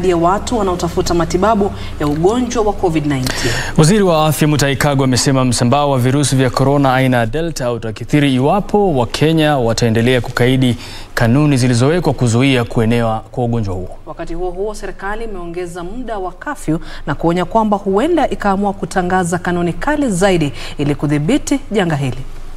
idadi ya watu wanaotafuta matibabu ya ugonjwa wa COVID-19. Waziri wa Afya Mutahi Kagwe amesema msambao wa virusi vya korona aina ya Delta utakithiri iwapo Wakenya wataendelea kukaidi kanuni zilizowekwa kuzuia kuenea kwa ugonjwa huo. Wakati huo huo, serikali imeongeza muda wa kafyu na kuonya kwamba huenda ikaamua kutangaza kanuni kali zaidi ili kudhibiti janga hili.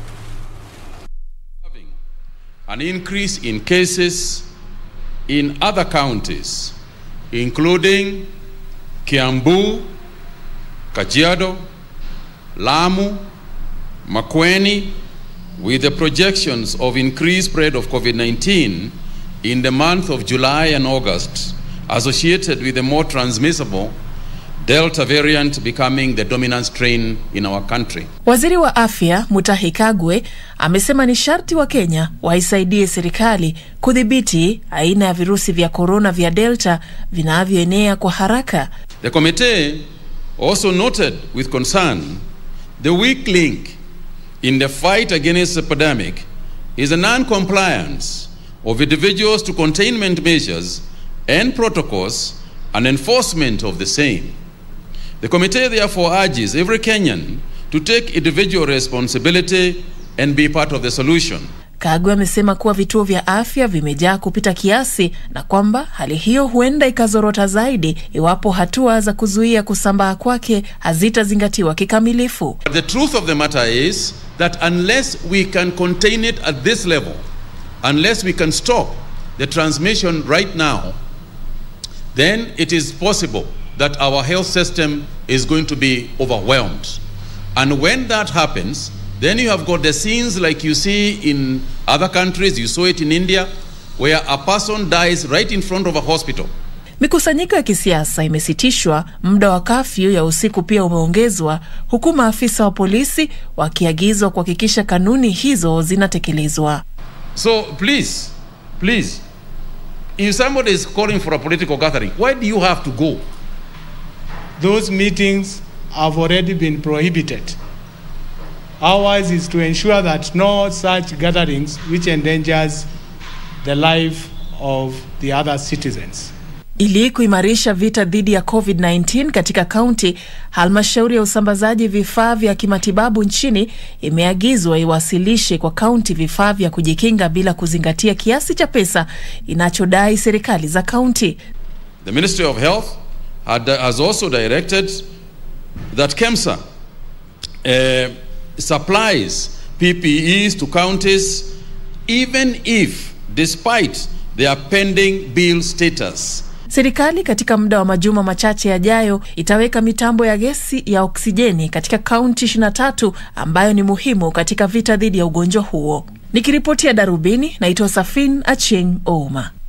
An increase in cases in other counties, including Kiambu, Kajiado, Lamu, Makueni, with the projections of increased spread of COVID-19 in the month of July and August, associated with the more transmissible Delta variant becoming the dominant strain in our country. Waziri wa Afya Mutahi Kagwe amesema ni sharti wa Kenya waisaidie serikali kudhibiti aina ya virusi vya korona vya Delta vinavyoenea kwa haraka. The committee also noted with concern the weak link in the fight against the epidemic is a non-compliance of individuals to containment measures and protocols and enforcement of the same. The committee therefore urges every Kenyan to take individual responsibility and be part of the solution. Kagwe amesema kuwa vituo vya afya vimejaa kupita kiasi na kwamba hali hiyo huenda ikazorota zaidi iwapo hatua za kuzuia kusambaa kwake hazitazingatiwa kikamilifu. But the truth of the matter is that unless we can contain it at this level, unless we can stop the transmission right now, then it is possible that our health system is going to be overwhelmed. And when that happens, then you have got the scenes like you see in other countries, you saw it in India, where a person dies right in front of a hospital. Mikusanyiko ya kisiasa imesitishwa, muda wa kafyu ya usiku pia umeongezwa, huku maafisa wa polisi wakiagizwa kuhakikisha kanuni hizo zinatekelezwa. So please, please, if somebody is calling for a political gathering, why do you have to go? Those meetings have already been prohibited. Ours is to ensure that no such gatherings which endangers the life of the other citizens. Ili kuimarisha vita dhidi ya COVID-19 katika kaunti, halmashauri ya usambazaji vifaa vya kimatibabu nchini imeagizwa iwasilishe kwa kaunti vifaa vya kujikinga bila kuzingatia kiasi cha pesa inachodai serikali za kaunti. The Ministry of Health had, has also directed that KEMSA uh, supplies PPEs to counties even if, despite their pending bill status, Serikali katika muda wa majuma machache yajayo itaweka mitambo ya gesi ya oksijeni katika kaunti 23 ambayo ni muhimu katika vita dhidi ya ugonjwa huo. Nikiripotia Darubini, naitwa Safin Acheng Ouma.